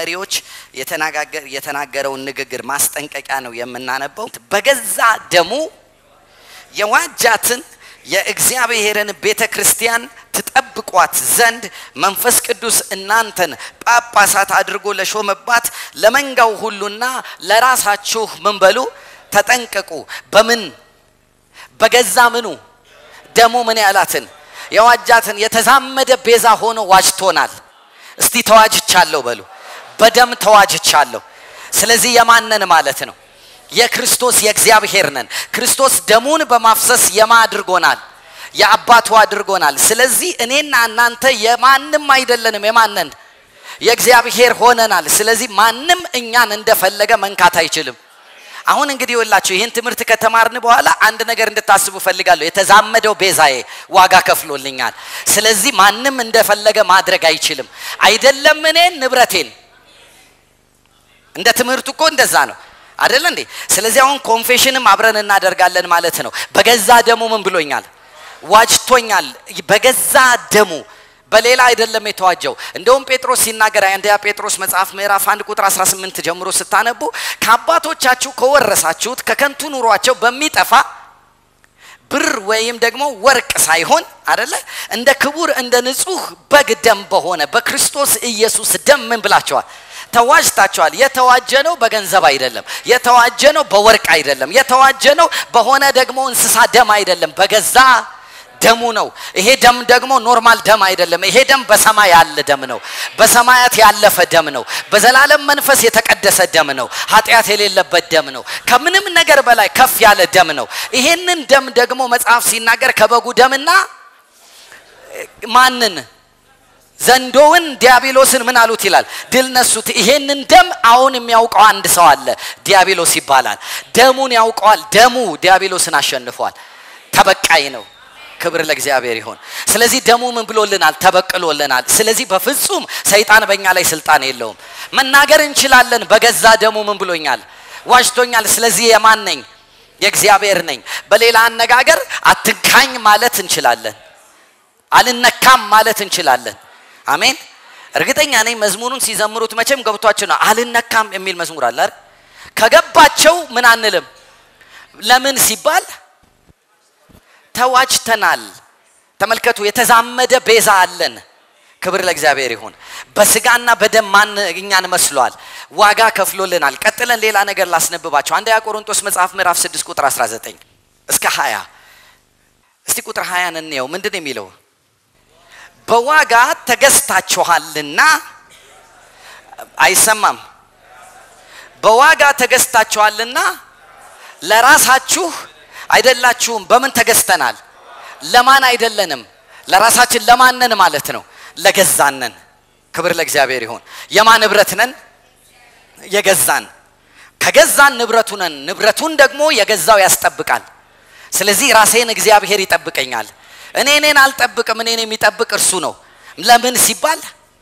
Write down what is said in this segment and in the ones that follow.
ለመሪዎች የተናገረውን ንግግር ማስጠንቀቂያ ነው የምናነበው። በገዛ ደሙ የዋጃትን የእግዚአብሔርን ቤተ ክርስቲያን ትጠብቋት ዘንድ መንፈስ ቅዱስ እናንተን ጳጳሳት አድርጎ ለሾመባት ለመንጋው ሁሉና ለራሳችሁ ምን በሉ ተጠንቀቁ። በምን በገዛ ምኑ ደሙ ምን ያላትን የዋጃትን የተዛመደ ቤዛ ሆኖ ዋጅቶናል። እስቲ ተዋጅቻለሁ በሉ። በደም ተዋጅቻለሁ። ስለዚህ የማነን ማለት ነው? የክርስቶስ የእግዚአብሔር ነን። ክርስቶስ ደሙን በማፍሰስ የማ አድርጎናል? የአባቱ አድርጎናል። ስለዚህ እኔና እናንተ የማንም አይደለንም። የማነን? የእግዚአብሔር ሆነናል። ስለዚህ ማንም እኛን እንደፈለገ መንካት አይችልም። አሁን እንግዲህ ይኸውላችሁ ይህን ትምህርት ከተማርን በኋላ አንድ ነገር እንድታስቡ ፈልጋለሁ። የተዛመደው ቤዛዬ ዋጋ ከፍሎልኛል። ስለዚህ ማንም እንደፈለገ ማድረግ አይችልም። አይደለም እኔን ንብረቴን። እንደ ትምህርቱ እኮ እንደዛ ነው አደለ እንዴ? ስለዚህ አሁን ኮንፌሽንም አብረን እናደርጋለን ማለት ነው። በገዛ ደሙ ምን ብሎኛል? ዋጅቶኛል። በገዛ ደሙ በሌላ አይደለም የተዋጀው። እንደውም ጴጥሮስ ሲናገር አንደኛ ጴጥሮስ መጽሐፍ ምዕራፍ 1 ቁጥር 18 ጀምሮ ስታነቡ ከአባቶቻችሁ ከወረሳችሁት ከከንቱ ኑሯቸው በሚጠፋ ብር ወይም ደግሞ ወርቅ ሳይሆን አደለ እንደ ክቡር እንደ ንጹህ በግ ደም በሆነ በክርስቶስ ኢየሱስ ደም ምን ብላቸዋል? ተዋጅታቸዋል። የተዋጀ ነው በገንዘብ አይደለም። የተዋጀ ነው በወርቅ አይደለም። የተዋጀ ነው በሆነ ደግሞ እንስሳ ደም አይደለም። በገዛ ደሙ ነው። ይሄ ደም ደግሞ ኖርማል ደም አይደለም። ይሄ ደም በሰማይ ያለ ደም ነው። በሰማያት ያለፈ ደም ነው። በዘላለም መንፈስ የተቀደሰ ደም ነው። ኃጢአት የሌለበት ደም ነው። ከምንም ነገር በላይ ከፍ ያለ ደም ነው። ይሄንን ደም ደግሞ መጽሐፍ ሲናገር ከበጉ ደምና ማንን ዘንዶውን ዲያብሎስን ምን አሉት ይላል ድል ነሱት። ይሄንን ደም አሁን የሚያውቀው አንድ ሰው አለ፣ ዲያብሎስ ይባላል። ደሙን ያውቀዋል። ደሙ ዲያብሎስን አሸንፏል። ተበቃይ ነው። ክብር ለእግዚአብሔር ይሆን። ስለዚህ ደሙ ምን ብሎልናል? ተበቅሎልናል። ስለዚህ በፍጹም ሰይጣን በእኛ ላይ ስልጣን የለውም። መናገር እንችላለን። በገዛ ደሙ ምን ብሎኛል? ዋጅቶኛል። ስለዚህ የማን ነኝ? የእግዚአብሔር ነኝ። በሌላ አነጋገር አትንካኝ ማለት እንችላለን። አልነካም ማለት እንችላለን። አሜን። እርግጠኛ ነኝ መዝሙሩን ሲዘምሩት መቼም ገብቷቸው ነው። አልነካም የሚል መዝሙር አለ አይደል? ከገባቸው ምን አንልም። ለምን ሲባል ተዋጅተናል። ተመልከቱ፣ የተዛመደ ቤዛ አለን። ክብር ለእግዚአብሔር ይሁን። በስጋና በደም ማን እኛን መስሏል? ዋጋ ከፍሎልናል። ቀጥለን ሌላ ነገር ላስነብባቸው። አንደኛ ቆሮንቶስ መጽሐፍ ምዕራፍ 6 ቁጥር 19 እስከ 20 እስቲ ቁጥር 20 እንየው። ምንድን ነው የሚለው? በዋጋ ተገዝታችኋልና አይሰማም። በዋጋ ተገዝታችኋልና ለራሳችሁ አይደላችሁም። በምን ተገዝተናል? ለማን አይደለንም? ለራሳችን ለማነን ማለት ነው? ለገዛነን። ክብር ለእግዚአብሔር ይሁን። የማን ንብረት ነን? የገዛን። ከገዛን ንብረቱ ነን። ንብረቱን ደግሞ የገዛው ያስጠብቃል። ስለዚህ ራሴን እግዚአብሔር ይጠብቀኛል። እኔ እኔን አልጠብቅም። እኔን የሚጠብቅ እርሱ ነው። ለምን ሲባል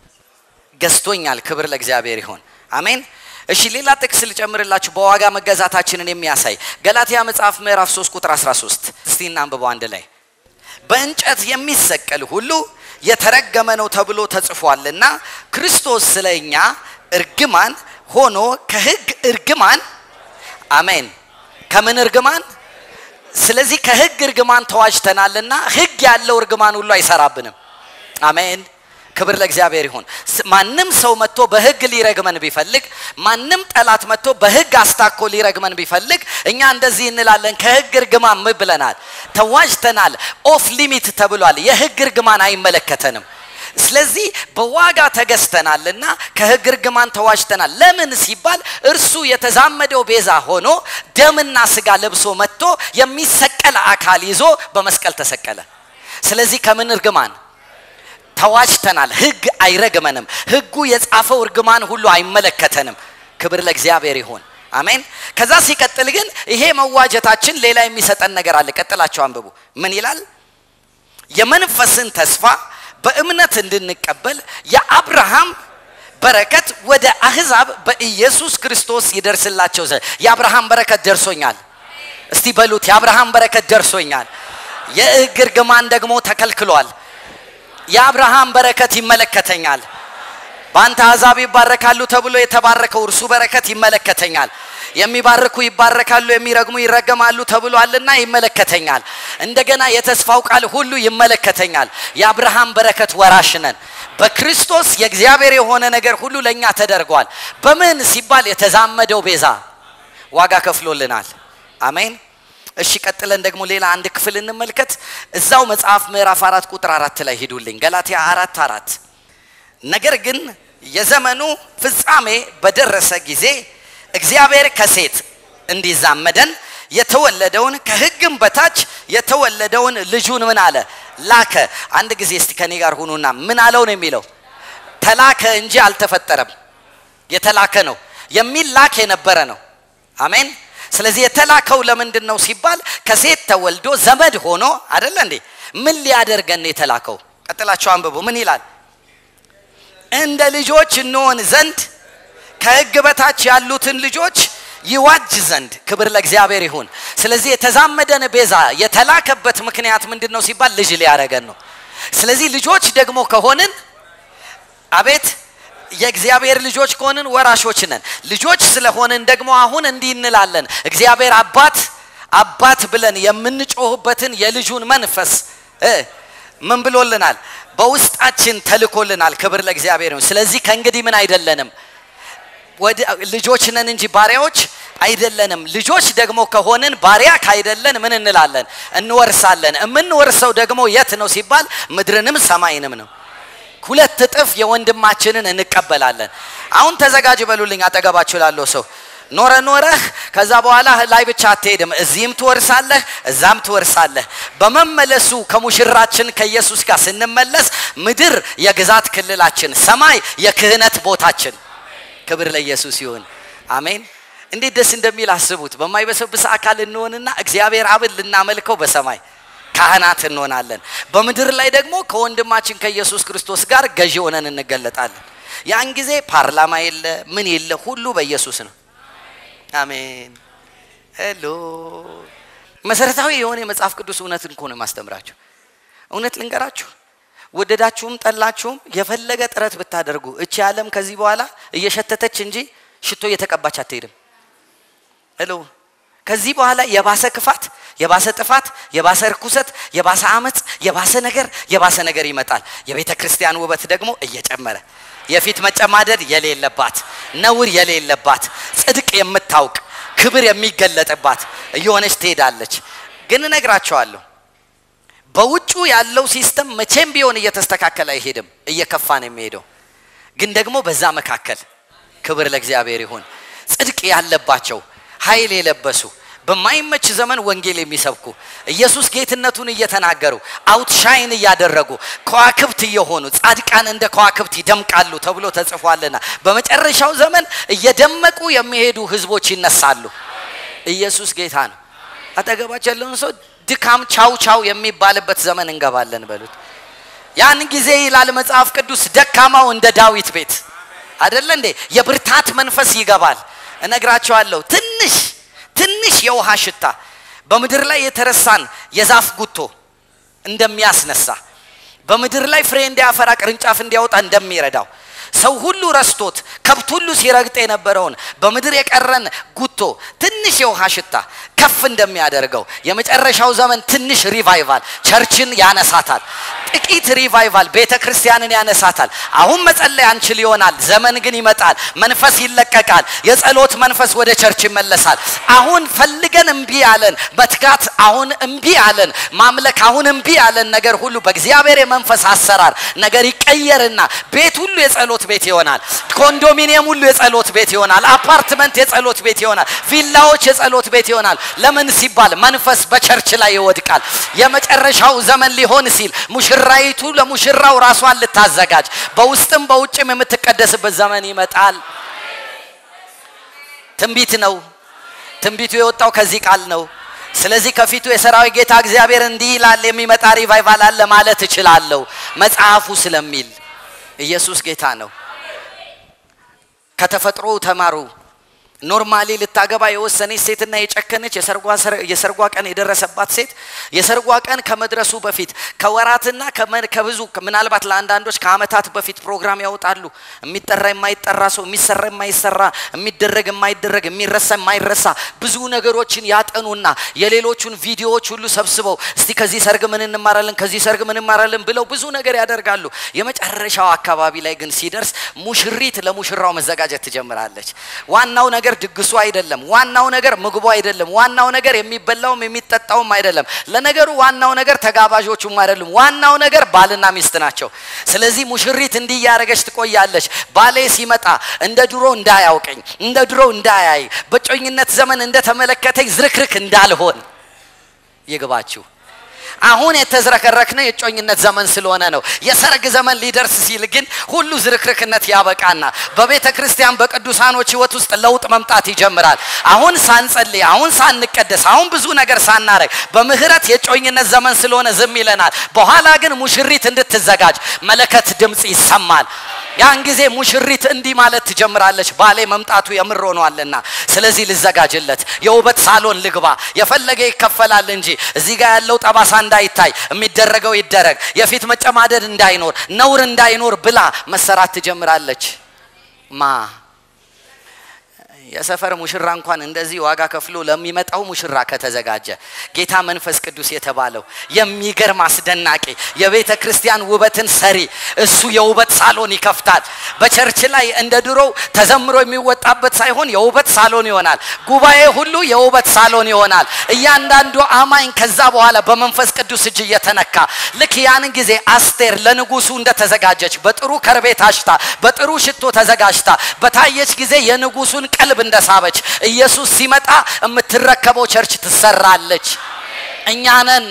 ገዝቶኛል። ክብር ለእግዚአብሔር ይሁን። አሜን። እሺ ሌላ ጥቅስ ልጨምርላችሁ በዋጋ መገዛታችንን የሚያሳይ ገላትያ መጽሐፍ ምዕራፍ 3 ቁጥር 13 እስቲ እናንብበው አንድ ላይ በእንጨት የሚሰቀል ሁሉ የተረገመ ነው ተብሎ ተጽፏልና ክርስቶስ ስለ እኛ እርግማን ሆኖ ከህግ እርግማን አሜን ከምን እርግማን ስለዚህ ከህግ እርግማን ተዋጅተናልና ህግ ያለው እርግማን ሁሉ አይሰራብንም አሜን ክብር ለእግዚአብሔር ይሁን። ማንም ሰው መጥቶ በህግ ሊረግመን ቢፈልግ፣ ማንም ጠላት መጥቶ በህግ አስታኮ ሊረግመን ቢፈልግ፣ እኛ እንደዚህ እንላለን፣ ከህግ እርግማን ምን ብለናል? ተዋጅተናል። ኦፍ ሊሚት ተብሏል። የህግ እርግማን አይመለከተንም። ስለዚህ በዋጋ ተገዝተናልና ከህግ እርግማን ተዋጅተናል። ለምን ሲባል እርሱ የተዛመደው ቤዛ ሆኖ ደምና ስጋ ለብሶ መጥቶ የሚሰቀል አካል ይዞ በመስቀል ተሰቀለ። ስለዚህ ከምን እርግማን ተዋጅተናል። ህግ አይረግመንም። ህጉ የጻፈው እርግማን ሁሉ አይመለከተንም። ክብር ለእግዚአብሔር ይሁን። አሜን። ከዛ ሲቀጥል ግን ይሄ መዋጀታችን ሌላ የሚሰጠን ነገር አለ። ቀጥላቸው አንብቡ። ምን ይላል? የመንፈስን ተስፋ በእምነት እንድንቀበል የአብርሃም በረከት ወደ አህዛብ በኢየሱስ ክርስቶስ ይደርስላቸው ዘንድ የአብርሃም በረከት ደርሶኛል። እስቲ በሉት የአብርሃም በረከት ደርሶኛል። የህግ እርግማን ደግሞ ተከልክሏል። የአብርሃም በረከት ይመለከተኛል። በአንተ አሕዛብ ይባረካሉ ተብሎ የተባረከው እርሱ በረከት ይመለከተኛል። የሚባርኩ ይባረካሉ፣ የሚረግሙ ይረገማሉ ተብሏልና ይመለከተኛል። እንደገና የተስፋው ቃል ሁሉ ይመለከተኛል። የአብርሃም በረከት ወራሽ ነን። በክርስቶስ የእግዚአብሔር የሆነ ነገር ሁሉ ለእኛ ተደርጓል። በምን ሲባል የተዛመደው ቤዛ ዋጋ ከፍሎልናል። አሜን። እሺ ቀጥለን ደግሞ ሌላ አንድ ክፍል እንመልከት። እዛው መጽሐፍ ምዕራፍ አራት ቁጥር አራት ላይ ሂዱልኝ። ገላትያ አራት አራት ነገር ግን የዘመኑ ፍጻሜ በደረሰ ጊዜ እግዚአብሔር ከሴት እንዲዛመደን የተወለደውን ከሕግም በታች የተወለደውን ልጁን ምን አለ ላከ። አንድ ጊዜ እስቲ ከኔ ጋር ሁኑና ምን አለው ነው የሚለው? ተላከ እንጂ አልተፈጠረም። የተላከ ነው የሚላክ የነበረ ነው። አሜን። ስለዚህ የተላከው ለምንድን ነው ሲባል ከሴት ተወልዶ ዘመድ ሆኖ አይደለ እንዴ? ምን ሊያደርገን የተላከው? ቀጥላቸው አንብቡ። ምን ይላል? እንደ ልጆች እንሆን ዘንድ ከሕግ በታች ያሉትን ልጆች ይዋጅ ዘንድ ክብር ለእግዚአብሔር ይሁን። ስለዚህ የተዛመደን ቤዛ የተላከበት ምክንያት ምንድን ነው ሲባል ልጅ ሊያደርገን ነው። ስለዚህ ልጆች ደግሞ ከሆንን አቤት የእግዚአብሔር ልጆች ከሆንን ወራሾች ነን። ልጆች ስለሆንን ደግሞ አሁን እንዲህ እንላለን፣ እግዚአብሔር አባት አባት ብለን የምንጮህበትን የልጁን መንፈስ እ ምን ብሎልናል? በውስጣችን ተልኮልናል። ክብር ለእግዚአብሔር ይሁን። ስለዚህ ከእንግዲህ ምን አይደለንም ወደ ልጆች ነን እንጂ ባሪያዎች አይደለንም። ልጆች ደግሞ ከሆንን ባሪያ ካይደለን ምን እንላለን? እንወርሳለን። የምንወርሰው ደግሞ የት ነው ሲባል ምድርንም ሰማይንም ነው። ሁለት እጥፍ የወንድማችንን እንቀበላለን። አሁን ተዘጋጅ በሉልኝ። አጠገባችሁ ላለው ሰው ኖረ ኖረህ ከዛ በኋላ ላይ ብቻ አትሄድም። እዚህም ትወርሳለህ፣ እዛም ትወርሳለህ። በመመለሱ ከሙሽራችን ከኢየሱስ ጋር ስንመለስ ምድር የግዛት ክልላችን፣ ሰማይ የክህነት ቦታችን። ክብር ለኢየሱስ ይሁን። አሜን። እንዴት ደስ እንደሚል አስቡት። በማይበሰብስ አካል እንሆንና እግዚአብሔር አብን ልናመልከው በሰማይ ካህናት እንሆናለን። በምድር ላይ ደግሞ ከወንድማችን ከኢየሱስ ክርስቶስ ጋር ገዢ ሆነን እንገለጣለን። ያን ጊዜ ፓርላማ የለ ምን የለ፣ ሁሉ በኢየሱስ ነው። አሜን። ሄሎ መሰረታዊ የሆነ የመጽሐፍ ቅዱስ እውነትን እኮ ነው የማስተምራችሁ። እውነት ልንገራችሁ፣ ወደዳችሁም ጠላችሁም የፈለገ ጥረት ብታደርጉ እቺ ዓለም ከዚህ በኋላ እየሸተተች እንጂ ሽቶ እየተቀባች አትሄድም። ሄሎ ከዚህ በኋላ የባሰ ክፋት፣ የባሰ ጥፋት፣ የባሰ ርኩሰት፣ የባሰ አመፅ፣ የባሰ ነገር የባሰ ነገር ይመጣል። የቤተ ክርስቲያን ውበት ደግሞ እየጨመረ የፊት መጨማደድ የሌለባት ነውር የሌለባት ጽድቅ የምታውቅ ክብር የሚገለጥባት እየሆነች ትሄዳለች። ግን እነግራቸዋለሁ በውጩ ያለው ሲስተም መቼም ቢሆን እየተስተካከለ አይሄድም፣ እየከፋ ነው የሚሄደው። ግን ደግሞ በዛ መካከል ክብር ለእግዚአብሔር ይሁን ጽድቅ ያለባቸው ኃይል የለበሱ በማይመች ዘመን ወንጌል የሚሰብኩ ኢየሱስ ጌትነቱን እየተናገሩ አውትሻይን እያደረጉ ከዋክብት እየሆኑ ጻድቃን እንደ ከዋክብት ይደምቃሉ ተብሎ ተጽፏልና በመጨረሻው ዘመን እየደመቁ የሚሄዱ ህዝቦች ይነሳሉ። ኢየሱስ ጌታ ነው። አጠገባቸው ያለውን ሰው ድካም ቻው ቻው የሚባልበት ዘመን እንገባለን በሉት። ያን ጊዜ ይላል መጽሐፍ ቅዱስ ደካማው እንደ ዳዊት ቤት አደለ እንዴ? የብርታት መንፈስ ይገባል። እነግራቸዋለሁ ትንሽ ትንሽ የውሃ ሽታ በምድር ላይ የተረሳን የዛፍ ጉቶ እንደሚያስነሳ በምድር ላይ ፍሬ እንዲያፈራ ቅርንጫፍ እንዲያወጣ እንደሚረዳው ሰው ሁሉ ረስቶት ከብት ሁሉ ሲረግጥ የነበረውን በምድር የቀረን ጉቶ ትንሽ የውሃ ሽታ ከፍ እንደሚያደርገው የመጨረሻው ዘመን ትንሽ ሪቫይቫል ቸርችን ያነሳታል። ጥቂት ሪቫይቫል ቤተ ክርስቲያንን ያነሳታል። አሁን መጸለይ አንችል ይሆናል። ዘመን ግን ይመጣል። መንፈስ ይለቀቃል። የጸሎት መንፈስ ወደ ቸርች ይመለሳል። አሁን ፈልገን እምቢ ያለን መትጋት አሁን እምቢ ያለን ማምለክ አሁን እምቢ ያለን ነገር ሁሉ በእግዚአብሔር የመንፈስ አሰራር ነገር ይቀየርና ቤት ሁሉ የጸሎት ቤት ይሆናል። ኮንዶሚኒየም ሁሉ የጸሎት ቤት ይሆናል። አፓርትመንት የጸሎት ቤት ይሆናል። ቪላዎች የጸሎት ቤት ይሆናል። ለምን ሲባል መንፈስ በቸርች ላይ ይወድቃል። የመጨረሻው ዘመን ሊሆን ሲል ሙሽራይቱ ለሙሽራው ራሷን ልታዘጋጅ በውስጥም በውጭም የምትቀደስበት ዘመን ይመጣል። ትንቢት ነው። ትንቢቱ የወጣው ከዚህ ቃል ነው። ስለዚህ ከፊቱ የሰራዊት ጌታ እግዚአብሔር እንዲህ ይላል የሚመጣ ሪቫይቫል አለ ማለት እችላለሁ መጽሐፉ ስለሚል ኢየሱስ ጌታ ነው። ከተፈጥሮ ተማሩ ኖርማሊ ልታገባ የወሰነች ሴትና የጨከነች የሰርጓ ቀን የደረሰባት ሴት የሰርጓ ቀን ከመድረሱ በፊት ከወራትና ከብዙ ምናልባት ለአንዳንዶች ከአመታት በፊት ፕሮግራም ያወጣሉ። የሚጠራ የማይጠራ ሰው፣ የሚሰራ የማይሰራ፣ የሚደረግ የማይደረግ፣ የሚረሳ የማይረሳ ብዙ ነገሮችን ያጠኑና የሌሎቹን ቪዲዮዎች ሁሉ ሰብስበው እስቲ ከዚህ ሰርግ ምን እንማራለን፣ ከዚህ ሰርግ ምን እንማራለን ብለው ብዙ ነገር ያደርጋሉ። የመጨረሻው አካባቢ ላይ ግን ሲደርስ ሙሽሪት ለሙሽራው መዘጋጀት ትጀምራለች። ዋናው ነገር ድግሱ አይደለም። ዋናው ነገር ምግቡ አይደለም። ዋናው ነገር የሚበላውም የሚጠጣውም አይደለም። ለነገሩ ዋናው ነገር ተጋባዦቹም አይደሉም። ዋናው ነገር ባልና ሚስት ናቸው። ስለዚህ ሙሽሪት እንዲህ እያደረገች ትቆያለች። ባሌ ሲመጣ እንደ ድሮ እንዳያውቀኝ፣ እንደ ድሮ እንዳያይ፣ በጮኝነት ዘመን እንደተመለከተኝ ዝርክርክ እንዳልሆን ይግባችሁ። አሁን የተዝረከረክነው የጮኝነት ዘመን ስለሆነ ነው። የሰርግ ዘመን ሊደርስ ሲል ግን ሁሉ ዝርክርክነት ያበቃና በቤተ ክርስቲያን በቅዱሳኖች ሕይወት ውስጥ ለውጥ መምጣት ይጀምራል። አሁን ሳንጸልይ፣ አሁን ሳንቀደስ፣ አሁን ብዙ ነገር ሳናረግ በምህረት የጮኝነት ዘመን ስለሆነ ዝም ይለናል። በኋላ ግን ሙሽሪት እንድትዘጋጅ መለከት ድምፅ ይሰማል። ያን ጊዜ ሙሽሪት እንዲህ ማለት ትጀምራለች፣ ባሌ መምጣቱ የምር ሆኗልና፣ ስለዚህ ልዘጋጅለት፣ የውበት ሳሎን ልግባ፣ የፈለገ ይከፈላል እንጂ እዚህ ጋር ያለው ጠባሳ እንዳይታይ፣ የሚደረገው ይደረግ፣ የፊት መጨማደድ እንዳይኖር፣ ነውር እንዳይኖር ብላ መሰራት ትጀምራለች። ማ የሰፈር ሙሽራ እንኳን እንደዚህ ዋጋ ከፍሎ ለሚመጣው ሙሽራ ከተዘጋጀ ጌታ መንፈስ ቅዱስ የተባለው የሚገርም አስደናቂ የቤተ ክርስቲያን ውበትን ሰሪ እሱ የውበት ሳሎን ይከፍታል። በቸርች ላይ እንደ ድሮው ተዘምሮ የሚወጣበት ሳይሆን የውበት ሳሎን ይሆናል። ጉባኤ ሁሉ የውበት ሳሎን ይሆናል። እያንዳንዱ አማኝ ከዛ በኋላ በመንፈስ ቅዱስ እጅ እየተነካ ልክ ያንን ጊዜ አስቴር ለንጉሱ እንደተዘጋጀች በጥሩ ከርቤ ታሽታ በጥሩ ሽቶ ተዘጋጅታ በታየች ጊዜ የንጉሱን ቀልብ እንደሳበች ኢየሱስ ሲመጣ የምትረከበው ቸርች ትሰራለች። እኛ ነን።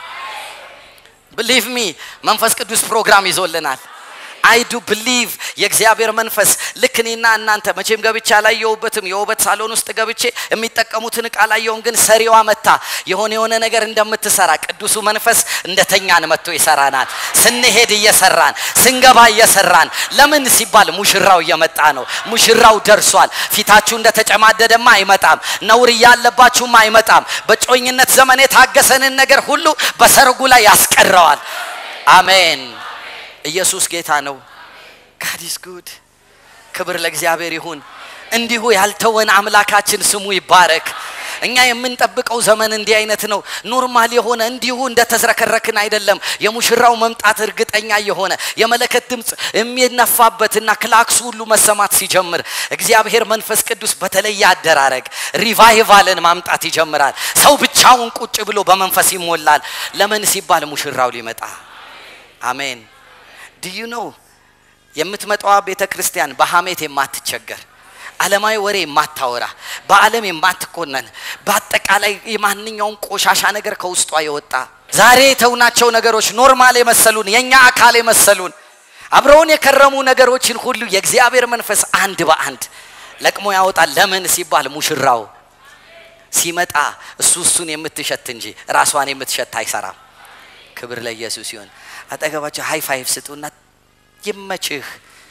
ብሊቭ ሚ መንፈስ ቅዱስ ፕሮግራም ይዞልናል። አይ ዱ ብሊቭ የእግዚአብሔር መንፈስ ልክ እኔና እናንተ መቼም ገብቼ አላየሁበትም። የውበት ሳሎን ውስጥ ገብቼ የሚጠቀሙትን እቃ አላየሁም። ግን ሰሪዋ መታ የሆነ የሆነ ነገር እንደምትሰራ ቅዱሱ መንፈስ እንደተኛን መጥቶ ይሰራናል። ስንሄድ እየሰራን ስንገባ እየሰራን ለምን ሲባል ሙሽራው እየመጣ ነው። ሙሽራው ደርሷል። ፊታችሁ እንደተጨማደደማ አይመጣም። ነውር እያለባችሁም አይመጣም። በጮኝነት ዘመን የታገሰንን ነገር ሁሉ በሰርጉ ላይ ያስቀረዋል። አሜን። ኢየሱስ ጌታ ነው። ጋድ ኢዝ ጉድ። ክብር ለእግዚአብሔር ይሁን። እንዲሁ ያልተወን አምላካችን ስሙ ይባረክ። እኛ የምንጠብቀው ዘመን እንዲህ አይነት ነው። ኖርማል የሆነ እንዲሁ እንደተዝረከረክን አይደለም። የሙሽራው መምጣት እርግጠኛ የሆነ የመለከት ድምፅ የሚነፋበትና ክላክሱ ሁሉ መሰማት ሲጀምር እግዚአብሔር መንፈስ ቅዱስ በተለየ አደራረግ ሪቫይቫልን ማምጣት ይጀምራል። ሰው ብቻውን ቁጭ ብሎ በመንፈስ ይሞላል። ለምን ሲባል ሙሽራው ሊመጣ አሜን። ድዩ ነው የምትመጣዋ ቤተ ክርስቲያን በሐሜት የማትቸገር ዓለማዊ ወሬ የማታወራ በዓለም የማትኮነን በአጠቃላይ የማንኛውም ቆሻሻ ነገር ከውስጧ የወጣ ዛሬ የተውናቸው ነገሮች ኖርማል የመሰሉን የእኛ አካል የመሰሉን አብረውን የከረሙ ነገሮችን ሁሉ የእግዚአብሔር መንፈስ አንድ በአንድ ለቅሞ ያወጣል። ለምን ሲባል ሙሽራው ሲመጣ እሱ እሱን የምትሸት እንጂ ራሷን የምትሸት አይሰራም። ክብር ለኢየሱስ ይሁን። አጠገባቸው ሃይ ፋይቭ ስጡና ይመችህ፣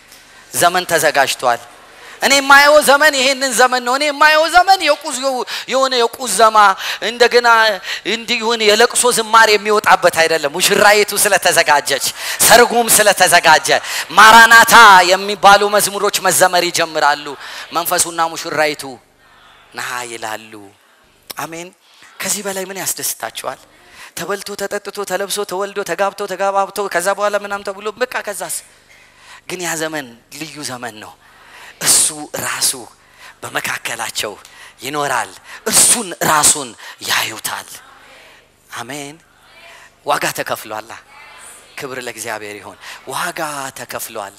ዘመን ተዘጋጅቷል። እኔ የማየው ዘመን ይሄንን ዘመን ነው። እኔ የማየው ዘመን የቁዝ የሆነ የቁዘማ እንደገና እንዲሁን የለቅሶ ዝማሬ የሚወጣበት አይደለም። ሙሽራይቱ ስለተዘጋጀች፣ ሰርጉም ስለተዘጋጀ ማራናታ የሚባሉ መዝሙሮች መዘመር ይጀምራሉ። መንፈሱና ሙሽራይቱ ና ይላሉ። አሜን። ከዚህ በላይ ምን ያስደስታችኋል? ተበልቶ ተጠጥቶ ተለብሶ ተወልዶ ተጋብቶ ተጋባብቶ ከዛ በኋላ ምናም ተብሎ በቃ ከዛስ ግን ያ ዘመን ልዩ ዘመን ነው። እሱ ራሱ በመካከላቸው ይኖራል። እርሱን ራሱን ያዩታል። አሜን። ዋጋ ተከፍሏላ። ክብር ለእግዚአብሔር ይሆን። ዋጋ ተከፍሏል።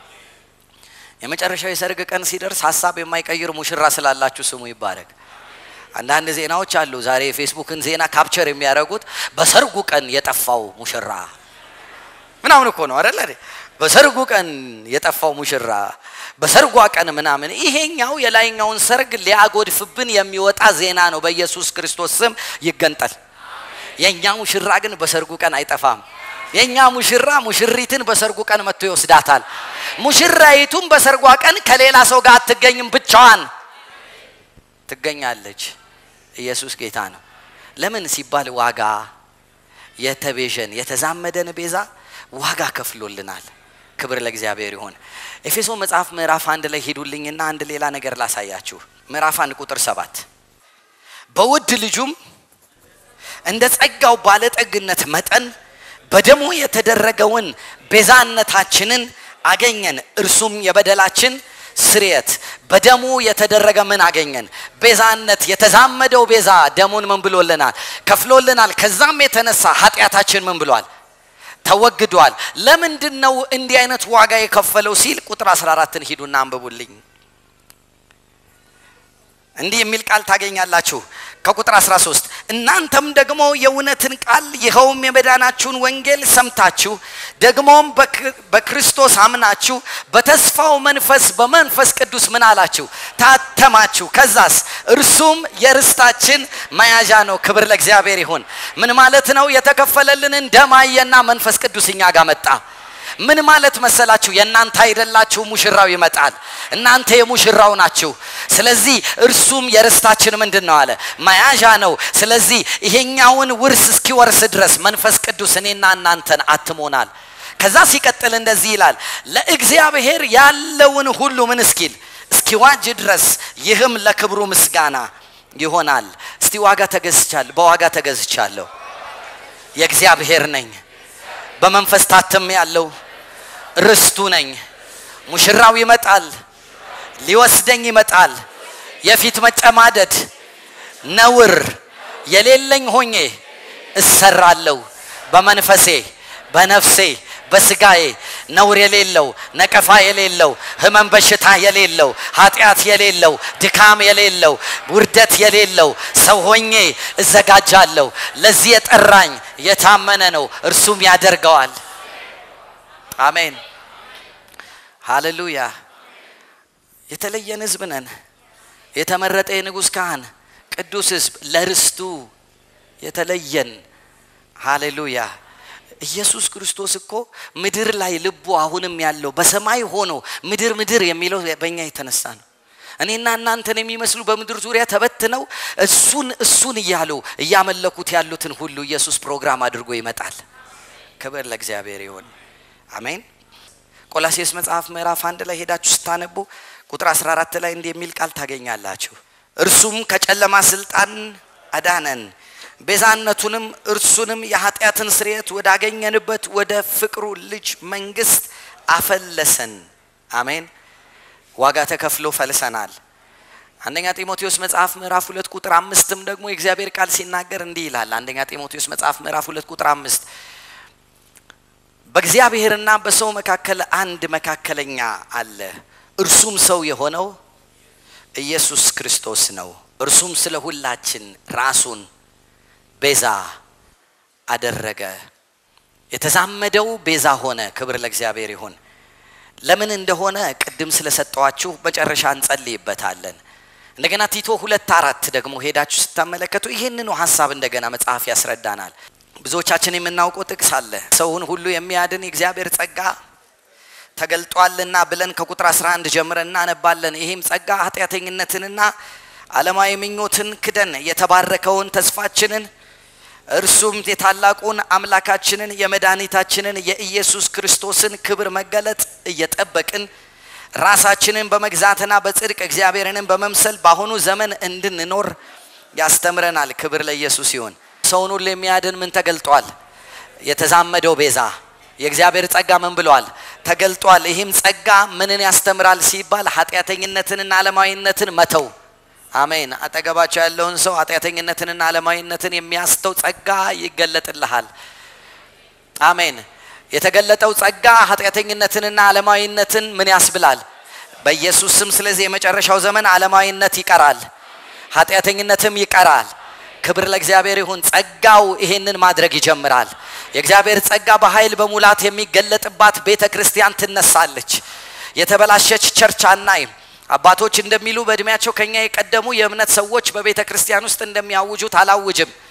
የመጨረሻው የሰርግ ቀን ሲደርስ ሀሳብ የማይቀይር ሙሽራ ስላላችሁ ስሙ ይባረክ። አንዳንድ ዜናዎች አሉ ዛሬ የፌስቡክን ዜና ካፕቸር የሚያደርጉት በሰርጉ ቀን የጠፋው ሙሽራ ምናምን እኮ ነው አይደለ? በሰርጉ ቀን የጠፋው ሙሽራ በሰርጓ ቀን ምናምን። ይሄኛው የላይኛውን ሰርግ ሊያጎድፍብን የሚወጣ ዜና ነው። በኢየሱስ ክርስቶስ ስም ይገንጠል። የእኛ ሙሽራ ግን በሰርጉ ቀን አይጠፋም። የእኛ ሙሽራ ሙሽሪትን በሰርጉ ቀን መጥቶ ይወስዳታል። ሙሽራይቱም በሰርጓ ቀን ከሌላ ሰው ጋር አትገኝም ብቻዋን ትገኛለች። ኢየሱስ ጌታ ነው። ለምን ሲባል ዋጋ የተቤዠን የተዛመደን ቤዛ ዋጋ ከፍሎልናል። ክብር ለእግዚአብሔር ይሁን። ኤፌሶ መጽሐፍ ምዕራፍ አንድ ላይ ሂዱልኝና አንድ ሌላ ነገር ላሳያችሁ። ምዕራፍ አንድ ቁጥር ሰባት በውድ ልጁም እንደ ጸጋው ባለጠግነት መጠን በደሙ የተደረገውን ቤዛነታችንን አገኘን። እርሱም የበደላችን ስርየት በደሙ የተደረገ ምን አገኘን? ቤዛነት። የተዛመደው ቤዛ ደሙን ምን ብሎልናል? ከፍሎልናል። ከዛም የተነሳ ኃጢአታችን ምን ብሏል? ተወግዷል። ለምንድን ነው እንዲህ አይነት ዋጋ የከፈለው ሲል ቁጥር 14ን ሂዱና አንብቡልኝ። እንዲህ የሚል ቃል ታገኛላችሁ ከቁጥር 13 እናንተም ደግሞ የእውነትን ቃል ይኸውም የመዳናችሁን ወንጌል ሰምታችሁ ደግሞም በክርስቶስ አምናችሁ በተስፋው መንፈስ በመንፈስ ቅዱስ ምን አላችሁ ታተማችሁ ከዛስ እርሱም የርስታችን መያዣ ነው ክብር ለእግዚአብሔር ይሁን ምን ማለት ነው የተከፈለልንን ደም አየና መንፈስ ቅዱስ እኛ ጋር መጣ ምን ማለት መሰላችሁ? የእናንተ አይደላችሁ፣ ሙሽራው ይመጣል። እናንተ የሙሽራው ናችሁ። ስለዚህ እርሱም የርስታችን ምንድን ነው አለ መያዣ ነው። ስለዚህ ይሄኛውን ውርስ እስኪወርስ ድረስ መንፈስ ቅዱስ እኔና እናንተን አትሞናል። ከዛ ሲቀጥል እንደዚህ ይላል፣ ለእግዚአብሔር ያለውን ሁሉ ምን እስኪል እስኪዋጅ ድረስ ይህም ለክብሩ ምስጋና ይሆናል። እስቲ ዋጋ ተገዝቻለሁ፣ በዋጋ ተገዝቻለሁ፣ የእግዚአብሔር ነኝ በመንፈስ ታተም ያለው ርስቱ ነኝ። ሙሽራው ይመጣል፣ ሊወስደኝ ይመጣል። የፊት መጨማደድ ነውር የሌለኝ ሆኜ እሰራለሁ። በመንፈሴ በነፍሴ በስጋዬ ነውር የሌለው ነቀፋ የሌለው ህመም በሽታ የሌለው ኃጢአት የሌለው ድካም የሌለው ውርደት የሌለው ሰው ሆኜ እዘጋጃለሁ። ለዚህ የጠራኝ የታመነ ነው፣ እርሱም ያደርገዋል። አሜን ሃሌሉያ። የተለየን ህዝብ ነን። የተመረጠ የንጉሥ ካህን ቅዱስ ህዝብ ለርስቱ የተለየን ሃሌሉያ። ኢየሱስ ክርስቶስ እኮ ምድር ላይ ልቡ አሁንም ያለው በሰማይ ሆኖ ምድር ምድር የሚለው በእኛ የተነሳ ነው። እኔና እናንተን የሚመስሉ በምድር ዙሪያ ተበትነው እሱን እሱን እያሉ እያመለኩት ያሉትን ሁሉ ኢየሱስ ፕሮግራም አድርጎ ይመጣል። ክብር ለእግዚአብሔር ይሁን። አሜን። ቆላሴስ መጽሐፍ ምዕራፍ አንድ ላይ ሄዳችሁ ስታነቡ ቁጥር 14 ላይ እንዲህ የሚል ቃል ታገኛላችሁ። እርሱም ከጨለማ ስልጣን አዳነን ቤዛነቱንም እርሱንም የኃጢአትን ስርየት ወዳገኘንበት ወደ ፍቅሩ ልጅ መንግስት አፈለሰን። አሜን። ዋጋ ተከፍሎ ፈልሰናል። አንደኛ ጢሞቴዎስ መጽሐፍ ምዕራፍ ሁለት ቁጥር አምስትም ደግሞ የእግዚአብሔር ቃል ሲናገር እንዲህ ይላል። አንደኛ ጢሞቴዎስ መጽሐፍ ምዕራፍ ሁለት ቁጥር አምስት በእግዚአብሔርና በሰው መካከል አንድ መካከለኛ አለ፣ እርሱም ሰው የሆነው ኢየሱስ ክርስቶስ ነው። እርሱም ስለ ሁላችን ራሱን ቤዛ አደረገ። የተዛመደው ቤዛ ሆነ። ክብር ለእግዚአብሔር ይሁን። ለምን እንደሆነ ቅድም ስለሰጠዋችሁ መጨረሻ እንጸልይበታለን። እንደገና ቲቶ ሁለት አራት ደግሞ ሄዳችሁ ስታመለከቱ ይህንኑ ሀሳብ እንደገና መጽሐፍ ያስረዳናል። ብዙዎቻችን የምናውቀው ጥቅስ አለ። ሰውን ሁሉ የሚያድን የእግዚአብሔር ጸጋ ተገልጧልና ብለን ከቁጥር 11 ጀምረን እናነባለን። ይህም ጸጋ ኃጢአተኝነትንና ዓለማዊ ምኞትን ክደን የተባረከውን ተስፋችንን እርሱም የታላቁን አምላካችንን የመድኃኒታችንን የኢየሱስ ክርስቶስን ክብር መገለጥ እየጠበቅን ራሳችንን በመግዛትና በጽድቅ እግዚአብሔርንም በመምሰል በአሁኑ ዘመን እንድንኖር ያስተምረናል። ክብር ለኢየሱስ ይሁን። ሰውን ሁሉ የሚያድን ምን ተገልጧል? የተዛመደው ቤዛ የእግዚአብሔር ጸጋ ምን ብሏል? ተገልጧል። ይህም ጸጋ ምንን ያስተምራል ሲባል ኃጢአተኝነትንና ዓለማዊነትን መተው አሜን። አጠገባቸው ያለውን ሰው ኃጢአተኝነትንና ዓለማዊነትን የሚያስተው ጸጋ ይገለጥልሃል። አሜን። የተገለጠው ጸጋ ኃጢአተኝነትንና ዓለማዊነትን ምን ያስብላል? በኢየሱስ ስም። ስለዚህ የመጨረሻው ዘመን ዓለማዊነት ይቀራል፣ ኃጢአተኝነትም ይቀራል። ክብር ለእግዚአብሔር ይሁን። ጸጋው ይሄንን ማድረግ ይጀምራል። የእግዚአብሔር ጸጋ በኃይል በሙላት የሚገለጥባት ቤተ ክርስቲያን ትነሳለች። የተበላሸች ቸርች አናይም። አባቶች እንደሚሉ በእድሜያቸው ከኛ የቀደሙ የእምነት ሰዎች በቤተ ክርስቲያን ውስጥ እንደሚያውጁት አላውጅም።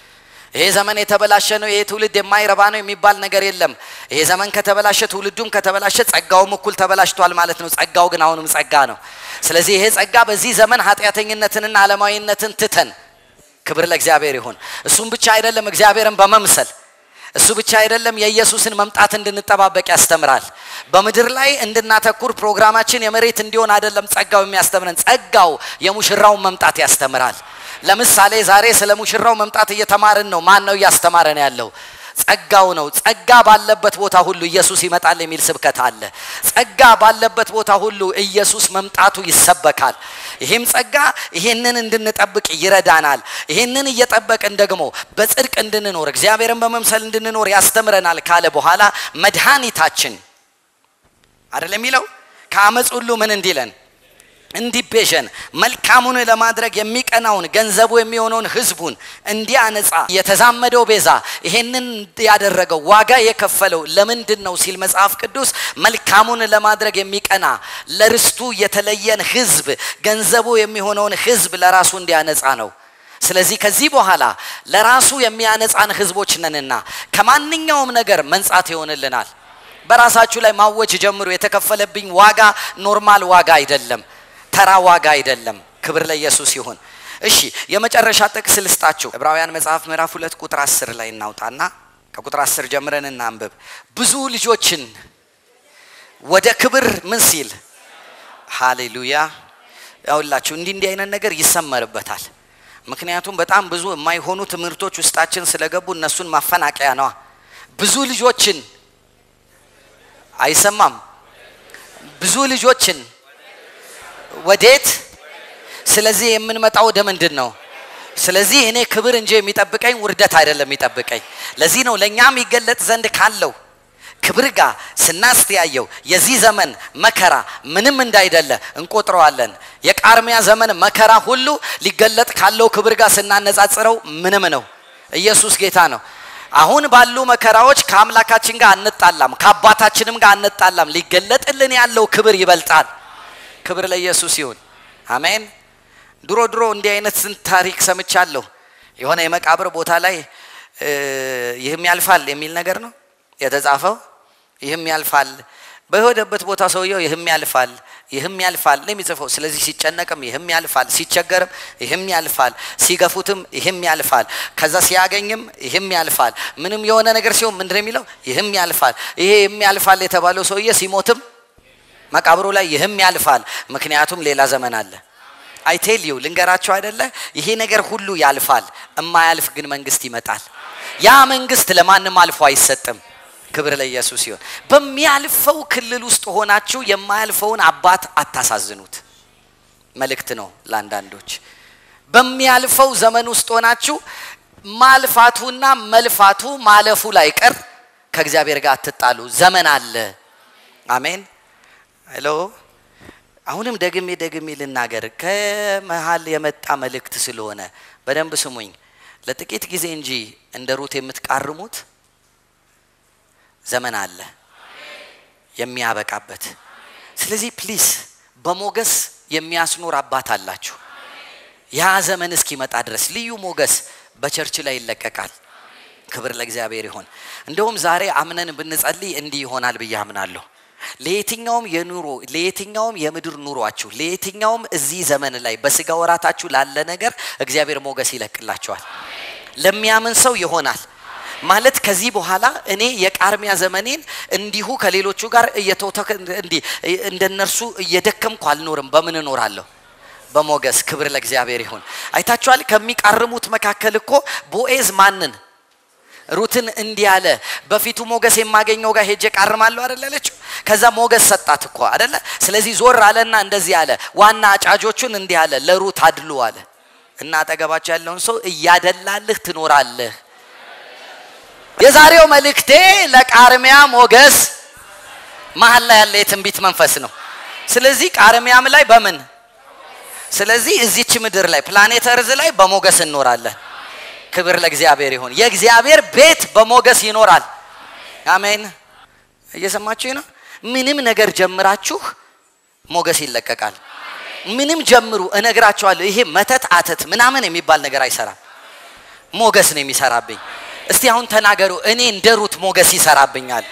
ይሄ ዘመን የተበላሸ ነው፣ ይሄ ትውልድ የማይረባ ነው የሚባል ነገር የለም። ይሄ ዘመን ከተበላሸ ትውልዱም ከተበላሸ ጸጋውም እኩል ተበላሽቷል ማለት ነው። ጸጋው ግን አሁንም ጸጋ ነው። ስለዚህ ይሄ ጸጋ በዚህ ዘመን ኃጢአተኝነትንና ዓለማዊነትን ትተን ክብር ለእግዚአብሔር ይሁን። እሱም ብቻ አይደለም እግዚአብሔርን በመምሰል እሱ ብቻ አይደለም የኢየሱስን መምጣት እንድንጠባበቅ ያስተምራል። በምድር ላይ እንድናተኩር ፕሮግራማችን የመሬት እንዲሆን አይደለም ጸጋው የሚያስተምረን፣ ጸጋው የሙሽራውን መምጣት ያስተምራል። ለምሳሌ ዛሬ ስለ ሙሽራው መምጣት እየተማርን ነው። ማን ነው እያስተማረን ያለው? ጸጋው ነው። ጸጋ ባለበት ቦታ ሁሉ ኢየሱስ ይመጣል የሚል ስብከት አለ። ጸጋ ባለበት ቦታ ሁሉ ኢየሱስ መምጣቱ ይሰበካል። ይህም ጸጋ ይህንን እንድንጠብቅ ይረዳናል። ይህንን እየጠበቅን ደግሞ በጽድቅ እንድንኖር እግዚአብሔርን በመምሰል እንድንኖር ያስተምረናል ካለ በኋላ መድኃኒታችን አይደለም የሚለው ከአመፅ ሁሉ ምን እንዲለን እንዲቤዠን መልካሙን ለማድረግ የሚቀናውን ገንዘቡ የሚሆነውን ህዝቡን እንዲያነጻ የተዛመደው ቤዛ ይሄንን ያደረገው ዋጋ የከፈለው ለምንድን ነው ሲል መጽሐፍ ቅዱስ መልካሙን ለማድረግ የሚቀና ለርስቱ የተለየን ህዝብ ገንዘቡ የሚሆነውን ህዝብ ለራሱ እንዲያነጻ ነው። ስለዚህ ከዚህ በኋላ ለራሱ የሚያነጻን ህዝቦች ነንና ከማንኛውም ነገር መንጻት ይሆንልናል። በራሳችሁ ላይ ማወጅ ጀምሩ። የተከፈለብኝ ዋጋ ኖርማል ዋጋ አይደለም፣ ተራ ዋጋ አይደለም። ክብር ለኢየሱስ ይሁን። እሺ የመጨረሻ ጥቅስ ልስጣችሁ። ዕብራውያን መጽሐፍ ምዕራፍ ሁለት ቁጥር አስር ላይ እናውጣና ከቁጥር አስር ጀምረን እናንብብ። ብዙ ልጆችን ወደ ክብር ምን ሲል ሃሌሉያ። ያውላችሁ እንዲህ እንዲህ አይነት ነገር ይሰመርበታል። ምክንያቱም በጣም ብዙ የማይሆኑ ትምህርቶች ውስጣችን ስለገቡ እነሱን ማፈናቀያ ነዋ። ብዙ ልጆችን አይሰማም። ብዙ ልጆችን ወዴት? ስለዚህ የምንመጣው ወደ ምንድን ነው? ስለዚህ እኔ ክብር እንጂ የሚጠብቀኝ ውርደት አይደለም የሚጠብቀኝ። ለዚህ ነው ለእኛም ይገለጥ ዘንድ ካለው ክብር ጋር ስናስተያየው የዚህ ዘመን መከራ ምንም እንዳይደለ እንቆጥረዋለን። የቃርሚያ ዘመን መከራ ሁሉ ሊገለጥ ካለው ክብር ጋር ስናነጻጽረው ምንም ነው። ኢየሱስ ጌታ ነው። አሁን ባሉ መከራዎች ከአምላካችን ጋር አንጣላም፣ ከአባታችንም ጋር አንጣላም። ሊገለጥልን ያለው ክብር ይበልጣል። ክብር ለኢየሱስ ይሁን። አሜን። ድሮ ድሮ እንዲህ አይነት ስንት ታሪክ ሰምቻለሁ። የሆነ የመቃብር ቦታ ላይ ይህም ያልፋል የሚል ነገር ነው የተጻፈው። ይህም ያልፋል በሄደበት ቦታ ሰውየው ይህም ያልፋል ይህም ያልፋል ነው የሚጽፈው። ስለዚህ ሲጨነቅም ይህም ያልፋል፣ ሲቸገርም ይህም ያልፋል፣ ሲገፉትም ይህም ያልፋል፣ ከዛ ሲያገኝም ይህም ያልፋል። ምንም የሆነ ነገር ሲሆን ምንድን ነው የሚለው? ይህም ያልፋል። ይሄ ይህም ያልፋል የተባለው ሰውዬ ሲሞትም መቃብሩ ላይ ይህም ያልፋል፣ ምክንያቱም ሌላ ዘመን አለ። አይቴል ዩ ልንገራቸው አይደለ? ይሄ ነገር ሁሉ ያልፋል፣ እማያልፍ ግን መንግስት ይመጣል። ያ መንግስት ለማንም አልፎ አይሰጥም። ክብር ለኢየሱስ ይሁን። በሚያልፈው ክልል ውስጥ ሆናችሁ የማያልፈውን አባት አታሳዝኑት። መልእክት ነው ለአንዳንዶች። በሚያልፈው ዘመን ውስጥ ሆናችሁ ማልፋቱና መልፋቱ ማለፉ ላይ ቀር ከእግዚአብሔር ጋር አትጣሉ። ዘመን አለ። አሜን። ሄሎ። አሁንም ደግሜ ደግሜ ልናገር፣ ከመሀል የመጣ መልእክት ስለሆነ በደንብ ስሙኝ። ለጥቂት ጊዜ እንጂ እንደ ሩት የምትቃርሙት ዘመን አለ የሚያበቃበት። ስለዚህ ፕሊስ በሞገስ የሚያስኖር አባት አላችሁ። ያ ዘመን እስኪመጣ ድረስ ልዩ ሞገስ በቸርች ላይ ይለቀቃል። ክብር ለእግዚአብሔር ይሆን። እንደውም ዛሬ አምነን ብንጸልይ እንዲህ ይሆናል ብዬ አምናለሁ። ለየትኛውም የኑሮ ለየትኛውም የምድር ኑሯችሁ ለየትኛውም እዚህ ዘመን ላይ በስጋ ወራታችሁ ላለ ነገር እግዚአብሔር ሞገስ ይለቅላችኋል። ለሚያምን ሰው ይሆናል። ማለት ከዚህ በኋላ እኔ የቃርሚያ ዘመኔን እንዲሁ ከሌሎቹ ጋር እየተውተክ እንዲህ እንደነርሱ እየደከምኩ አልኖርም። በምን እኖራለሁ? በሞገስ። ክብር ለእግዚአብሔር ይሁን። አይታችኋል። ከሚቃርሙት መካከል እኮ ቦኤዝ ማንን ሩትን እንዲህ አለ፣ በፊቱ ሞገስ የማገኘው ጋር ሄጄ ቃርማለሁ አይደል አለችው። ከዛ ሞገስ ሰጣት እኮ አይደለ። ስለዚህ ዞር አለና እንደዚህ አለ፣ ዋና አጫጆቹን እንዲህ አለ፣ ለሩት አድሉ አለ። እና አጠገባቸው ያለውን ሰው እያደላልህ ትኖራለህ። የዛሬው መልእክቴ ለቃርሚያ ሞገስ መሀል ላይ ያለ የትንቢት መንፈስ ነው። ስለዚህ ቃርሚያም ላይ በምን ስለዚህ እዚች ምድር ላይ ፕላኔት እርዝ ላይ በሞገስ እንኖራለን። ክብር ለእግዚአብሔር ይሁን። የእግዚአብሔር ቤት በሞገስ ይኖራል። አሜን። እየሰማችሁ ነው። ምንም ነገር ጀምራችሁ ሞገስ ይለቀቃል። ምንም ጀምሩ፣ እነግራችኋለሁ። ይሄ መተት አተት ምናምን የሚባል ነገር አይሰራም። ሞገስ ነው የሚሰራብኝ። እስቲ አሁን ተናገሩ። እኔ እንደ ሩት ሞገስ ይሰራብኛል።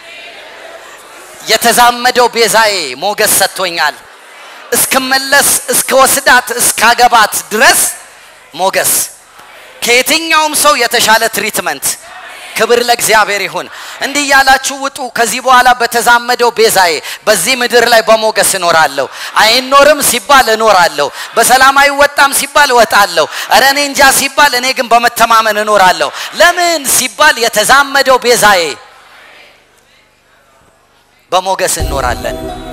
የተዛመደው ቤዛዬ ሞገስ ሰጥቶኛል። እስክመለስ እስከ ወስዳት እስካገባት ድረስ ሞገስ ከየትኛውም ሰው የተሻለ ትሪትመንት። ክብር ለእግዚአብሔር ይሁን። እንዲህ እያላችሁ ውጡ። ከዚህ በኋላ በተዛመደው ቤዛዬ በዚህ ምድር ላይ በሞገስ እኖራለሁ። አይኖርም ሲባል እኖራለሁ። በሰላም አይወጣም ሲባል እወጣለሁ። እረ እኔ እንጃ ሲባል እኔ ግን በመተማመን እኖራለሁ። ለምን ሲባል የተዛመደው ቤዛዬ በሞገስ እንኖራለን።